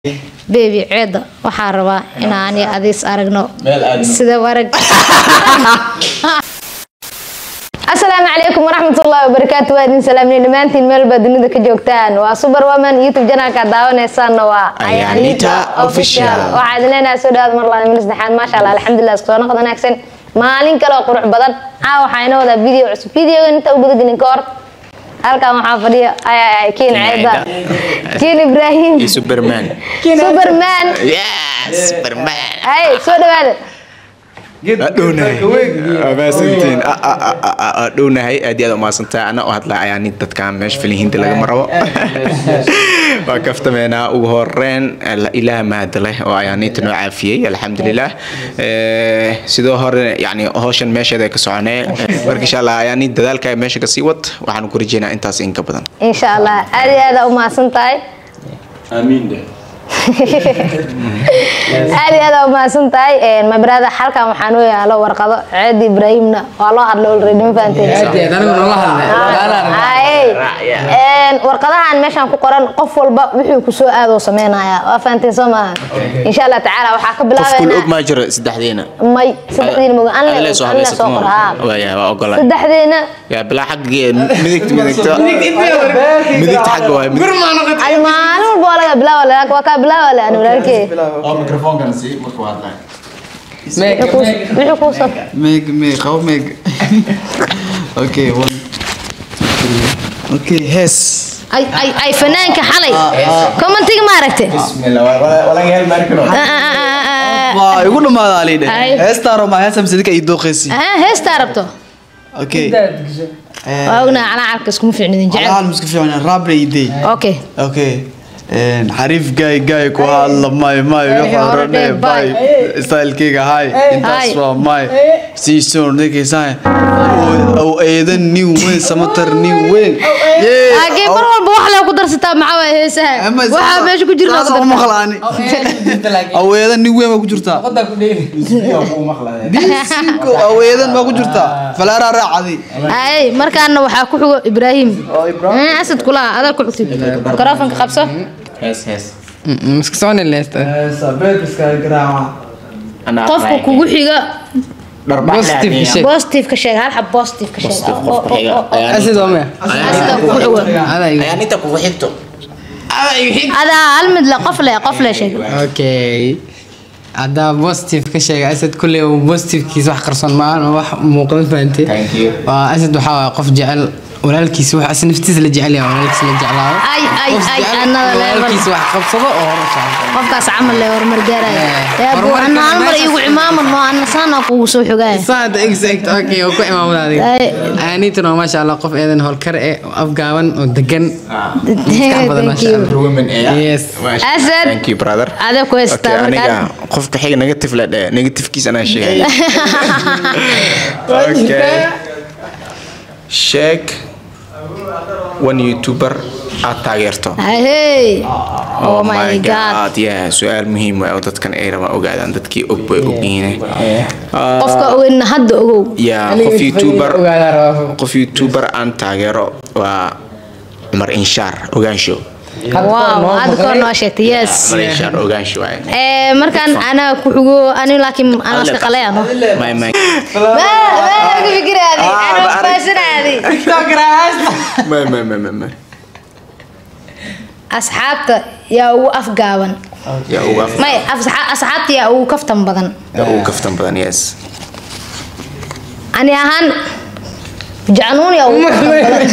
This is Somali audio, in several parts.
beebi ceeda waxaa rabaa inaan adiis aragno Meel aadno. sida warag asalaamu calaykum waraxmatullaahi wabarakaatu waa idin salaamnay dhammaantiin meel baa dunida ka joogtaan waa superwoman youtube janaalka daawanaysaanna waa Ayanita Official. waxaa idin leenahay soo dhawaad mar labaad mil saddexaad maasha allah alxamdulilah isku soo noqod wanaagsan maalin kale oo qurux badan caa waxaa inoo wadaa video cusub videogan inta u gudagelin ka hor halkan waxaa fadhiya ay ay ay kiin ceeda kiin ibraahim iyo Superman. superman Yes, Superman. ay soo dhawaada dhownahay maasantiin dhownahay aad iyo aad umaasantaa ana u hadlaa ayaa nin dadkan meesha filihiinta lagama rabo waa kaftameenaa ugu horeyn ilaah mahad leh oo ayaa ninta noo caafiyey alxamdulilah Eh, sidoo hore yani howshan meesheeda ka soconee marka insha allah ayaa nin dadaalka meesha kasii wad waxaan ku rajeynaa intaas in ka badan insha allah aad iyo aad aa u mahadsan tahay amiin de aad iyo aad aa u mahadsan tahay my brother halkan waxaa noo yaalo warqado ceedi ibraahimna waa loo hadlay already ma fahanteen Ay, een, warqadahan meeshaan ku qoran qof walba wuxuu ku soo aadoo sameynaya waa fahanteen soo maaha insha allah tacaala waxaa ka qof kul og bilaabeynaa maa jiro saddexdiina may saddexdiina moga Adile anle soo anle hadlaysato soo qor haa waaya waa ogolaa saddexdiina yaa bilaa xaggee midigta midigta midigta xagga waay ay maalin walba waa laga bilaawa le waa kaa bilaawa le ani walaalkee oo mikrofoonkan si markuu hadlay wuxuu kuu soo Meg, Meg, how Meg? okay, one. Okay, Hess. ay ay ay fanaanka xalay commentiga ma aragte bismillah walaga hel markano Waa igu dhamaada alide. Ay. Heestaaro ma heesam sidika ii dooqeysi. heestaa rabto Okay. waa ognaa calaacarka iskuma fiicnidin jecel Alaal musku fiican rabre idey. okay Okay. Een xariif gay gay ku hadla may may Wixii waxa hore hore dheh, bay bye. stylekeyga hay intaas Hi. waa may si soo dhigaysaa oo eedan new way samatar new way laakiin mar walba wax lee ku darsataa maxaa waay heesaha waxaa meesha ku jira ma maqlaani aweedan new way ma ku jirtaa disinko aweedan ma ku jirtaa falaara raacadi ay markaana waxaa ku xigo ibraahim Eh, asad kulaha adaa ku xigtid mikrofonka qabso hees hees Iska soconi leesta. sabeedka garaaca Anaa qofka aqraaya. kugu xiga Positive ka sheeg. positive ka sheeg hal xab positive ka sheeg Positive Oo, qofka oo, xiga. oo, oo. Ayaa Asid waa maya. Asida kugu xigo Ada igu. ayaa ninta kugu xigto adaa hal mid le qof le qof le sheeg Okay. Hadda positive ka sheega Asad kulli uu positivekiisa wax qarsoon ma aha wax muuqda fahantay. Thank you. Waa Asad waxa waa qof jecel walaalkiisa wax asna naftiisa la jecel yahay walaalkiisa la jeclaado. ay ay Qof ay jecel another level walaalkiisa wax qabsado oo hor u socdo. qofkaas camal le horumar gaaraya Eh, ee buu horumarka ana hal mar meeshaas- igu imaaman oo ana saana kugu soo xogaya Saad exact okay oo ku imaamada adiga. Ay. Anita no masha Allah qof eedan howlkar eh oo afgaaban oo degan. badan, thank masha you Allah. women Yes. Asad. thank you brother adaa ku haystaa Okay, aniga markaan qofka xiga negative la dheh negativekiisa anaa sheegaya okay sheeg one youtuber aad taageerto hey oh my god yeah su-aal muhiim ah oo dadkan ay rabaan ogaadaan dadkii og bay ogyihiin qofka ogeyn hadda ogow ya qof youtuber Ogaada rabaa. qof youtuber aan taageero waa cumar inshaar ogaansho wow hadda koor noo sheegtay yes cumar inshaar ogaansho waaye Eh, markaan anaa ku xigo ani laakiin anaa iska qalayano My mic. ka fikiraadi Ah, anaa ba- faasanaadi My, my, my, my, my. asxaabta yaa ugu afgaaban yaa ugu af- may asxa- asxaabta yaa ugu kaftan badan yaa ugu kaftan badan yes ani ahaan jacnuun yaa ugu kaftan badan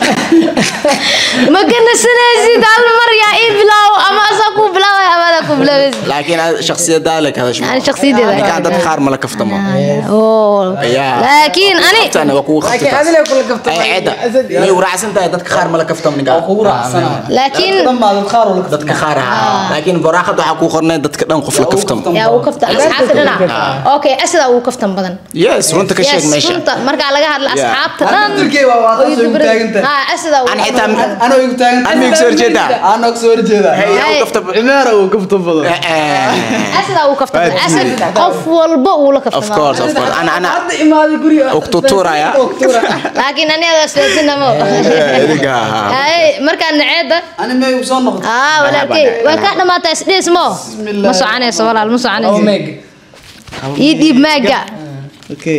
ma kanasanaysid hal mar yaa ii bilaawo ama asaa kuu bilaaway ama adaa kuu bilaawaysid laakiin aad shakhsiyadaada ka hadasho Ani shakhsiyadeeda. ninkaan dad qaar mala kaftamo oo Yaa. laakiin ani Kaftana waa kugu Laakiin kaftataa. adile kula kaftamay. Ay, ceeda. May waraacsan tahay dadka qaar mala kaftamo ninkaan laakiin dhamaad qaar oo la dadka qaar ahaa laakiin waraaqada waxaa kuu qornay dadka dhan qof la kaftamo yaa ugu kaftan asxaabta dhinac okay asidaa ugu kaftan badan yes runta ka sheeg Yes, meesha runta markaa laga hadla Yeah. asxaabta dhan Turkey waa waa oo taas ugu taagan tahay. ha asidaa ugu Aan xitaa- kaftan badan. Ano igu taagan Aan miig soo horjeedaa? Ano soo horjeeda Hey, yaa Hey. ugu kaftamo cimaara uu kafto badan Eh, eh, asadaa uu kaftamay asad qof walba uu la of kaftamaa course of course ana ana hadda imaaday guriga Uktuturaya. laakiin aniga isdaasinamo idinka ahaa ay markaan naceeda ani may u soo noqday aa walaalkey way ka dhamaataa isdhiis mo ma soconayso walaal ma soconayso Omega. ii dhiib maaga okay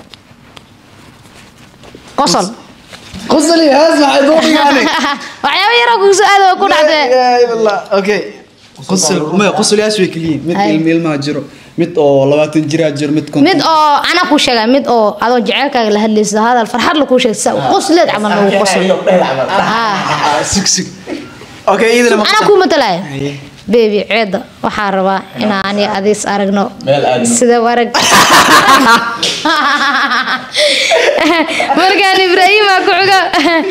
qosol qosli haas maxay doonayaan waxyaabo yaroo kugu soo aada way ku dhacdee okay qosl ma qoslayaas way kaliyiin mid Ay. ilmo ilmaha jiro mid oo labaatan jiraa jiro mid konton mid oo ana ku sheega mid oo adoo jecelkaaga la hadlaysa hadal farxad la kuu sheegta qosleed camal lagu qoslo Ah. Ah, sug sug okay idina ma ana ku matalaya bebi ceeda waxaa rabaa inaa ani adiis aragno sida arag markaan ibraahima ku xugo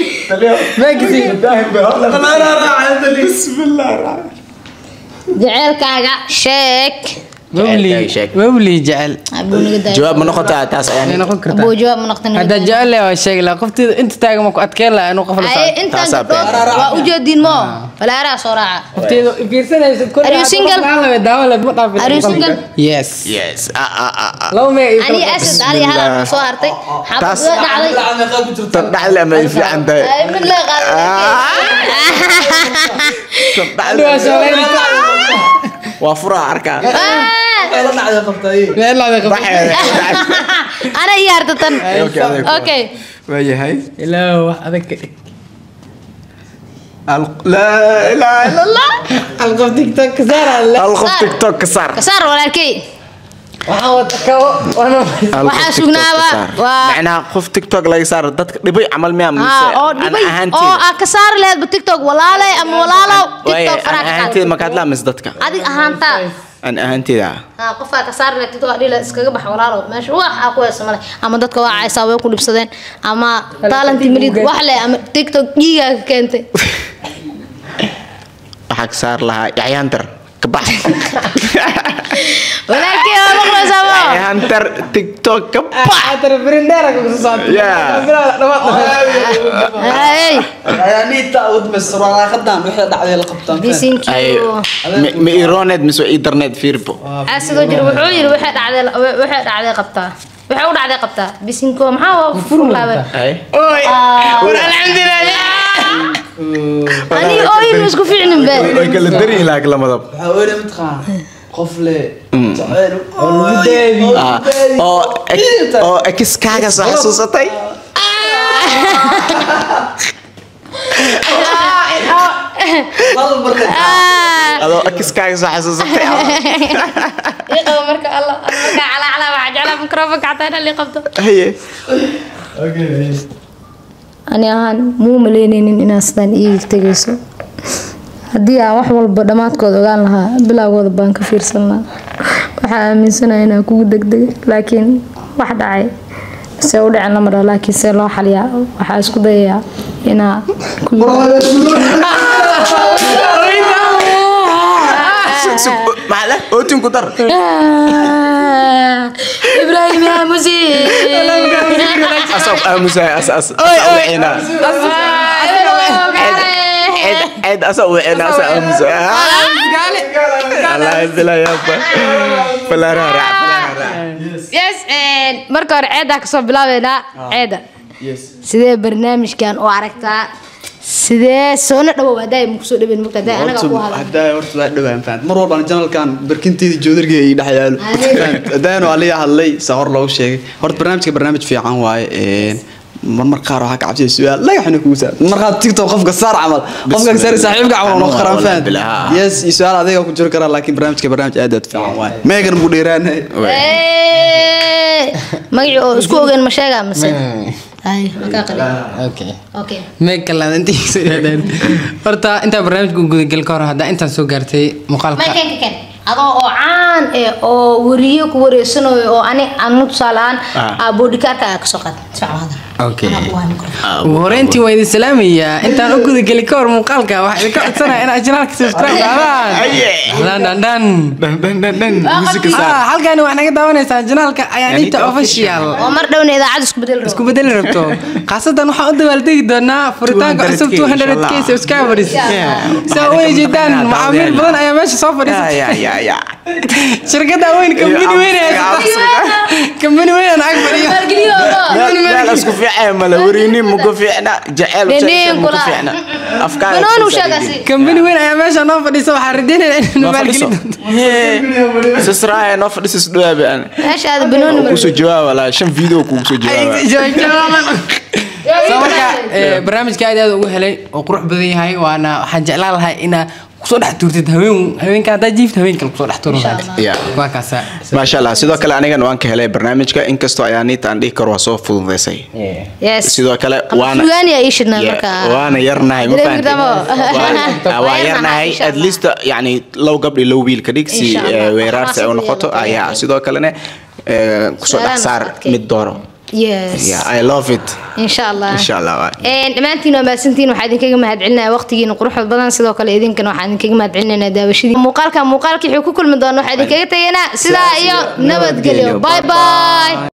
jeceelkaaga sheeg Wawli. Sheeg. Wawli jecel. abuu naga daaya jawaab ma noqotaa taas Way ayaan noqon kartaa. abuu jawaab ma noqtan Haddaa jecel leh waa sheegi lahaa. Qofteeda inta taagan ma ku adkeyn lahaa inuu qof la ay socdo. intaan Taasaa gabdhood waa u jeediin mo walaaraa soo raaca Qofteeda fiirsanaysid kulli Are you hadda single? qof la hadlayo, daawo leh, ma dhaafin. Are you single? Yes. yes ah ah ah ah Laba mee iyo ani kala qabo. asad ali halaa soo hartay Taas- xabad dhacday tan dhaxle ma ay fiican tahay ay mid la qaaday Tan Hadda waa dhaxle shaqeynaysaa. waa furaa arkaa la dhacday qabtay Meel la qabo. ana iyo hartatan Okay, adeeg waa. okay waayahay Ilaahu, wax adag ka dhig. Al- laa ilaaha illa allah Hal qof TikTok ka saar alle. hal qof Saar. tiktok ka saar kasaar walaalkey Waxaan wata kabo, waana- Hal qof Waxaa TikTok sugnaaba ka saar. waa- macnaha qof tiktok laga saaro dadka dhibay camal miyaa mise Ah, oo aan dhibay oo ahaanteeda aa ka saari laheedba tiktok walaalay ama walaalow waaye tiktok aan faraa ka ahaanteeda qaad makaad laa mise dadka adig ahaantaa aan ahaanteeda ah haa qofkaa ka saari laheed tiktok adhila iskaga bax walaalow meesha wax aa ku heesa male ama dadka waa caysaa way ku dhibsadeen ama taalanti malid wax leh ama tiktok dhiigaa ka keentay waxaa ka saar lahaa yacyaantar ka bax walaalkey waa maqlaysaa mo yacyaantar tiktok ka bax Ah, entrepreneur ku soo socota. Yeah. hey ayaa niita u dhameystiro waraaqadan wixii dhacday la qabtaan thank ay you ma- ma ironeed mise waa internet fiirbo asidoo jira wuxuu yiri waxay dhacday waxay dhacday qabtaa waxay u dhacday qabtaa bisinko maxaa waa furlaabay ay war alxamdulilah ani ooyin isku fiicnin be way kala dari laak lamadab waxaa weyn mataqaan qof le jacayl Ah, oo ex- oo ekiskaaga soo xasuusatay hal marka adoo ekiskaaga soo xasuusatay iqaba marka alla marka cala cala waxa jeclaa mikrofonka xataa inaan liqabto haye ani ahaan muu malaynaynin inaad sidaan iiga tegayso haddii aan wax walba dhammaadkooda ogaan lahaa bilowgooda baan ka fiirsan lahaa waxaa aaminsanahay inaan kugu degdegay laakiin wax dhacay se u dhicin lama dhaho laakiin see loo xaliyaa waxaa isku dayayaa inaa ku maxaa leh ootin ku dar ibraahim yaa musi asab aamusahay as as wixina cid cid asa wixina asa aamusahay allah bila yaba falaara raac falaara raac yes marka hore ceedaa kasoo bilaabeynaa ceeda sidee barnaamijkan u aragtaa sidee soona dhawow haddaa ma kusoo dhaweyn mogta haddaa anaga ku hadla haddaa horta waa dhawaan fahant mar walbaan janalkan barkinteeda joodargeeda ii dhex yaalo haddaanu aliya hadlay saa hor loogu sheegay horta barnaamijka barnaamij fiican waaye marmar qaar waxaa ka cabsaya su-aal lagaxna kugu saar markaa tiktok qofka saar camal qofka saar saaxiibka camal noo qaraan fahant Bilaha. yes iyo su-aal adiga ku jiri karaa laakiin barnaamijka barnaamij aad aad fiican waaye meegan buu dheeraanahay magacii oo isku ogeen ma sheegaa mise ay makaa qalin Okay. okay Meeg kalaad intii soo dhaadaan. Horta intaa barnaamijka gudagal ka hor haddaa intaan soo gaartay muuqaalka. ma ken ken adoo oo caan eh oo wariyo ku wareysanayo oo ani anu tusaaleaan Ah. boodhikaarka aa kasoo qaad socda Okay. Ugu horeyntii waa idin salaamayaa intaan u gudageli ka hor muuqaalka waxaa idinka codsanaya inaad janaalka subscribe dhaadaan. Aye. Hadaa dhan dhan dhan dhan dhan dhan dhan musiga saar Ah, halkaani waxaa naga daawanaysaa janaalka ayaaniita Ayaaniita official oo mar dhowna idaacad isku bedel isku bedeli rabto khaasatan waxaan u dabaaldegi doonaa furitaanka 200K, cusub 200k inshallah. subscribers Yeah. saa u jeedaan Maxaa macaamiil daawadeen? badan ayaa meesha soo ya fadhiisata ya ya ya shirkada weyn kambani weyn kambani weyn aan ag fadhiyo meel isku fiican mala wariini muku fiicna jaceyl Dhindhin muku kula. fiicna afkaar banoon uu sheegasi kambani weyn ayaa meesha noo fadhiisa waxaan rajeynaya in maalgelin doonto sisraaye noo fadhisis dhawaabe aan meeshaada banooni mar kusoo jawaaba laa shan video kugu soo jawaaba soo marka eh, barnaamijka aad iyo aad ugu helay oo qurux badan yahay waana waxaan jeclaan lahaa inaa kusoo dhex tuurtid haween haweenka haddaa jiifta haween kale kusoo dhex tuuro Yeah. waa kaasa maasha allah sidoo kale anigan waan ka helay barnaamijka inkastoo ayaaniita aan dhihi karo waa soo fududaysay yes sidoo kale waana sugaani yaa ii shidnaa Yeah, markaa waana yarnahay ma Dareemi fahanteen? kartaa Waa- waa yarnahay insha at Allah. least yani low gabdhi low wiil ka dhig si Insha Allah. eh, weeraarsi ay u noqoto Xamaasad iyo ayaa sidoo kalena eh, kusoo dhex saar Su'aalahan mid dooro yes Yeah, I love it insha allah insha allah waay. Een, dhammaantiin waa mahadsantiin waxaa idinkaga mahadcelinaya waqtigiina quruxda badan sidoo kale idinkana waxaa idinkaga mahadcelinaynaa daawashadii muuqaalka muuqaalkii wuxuu ku kulmi doona waxaa idinkaga tegaynaa sidaa iyo nabadgelyo bye bye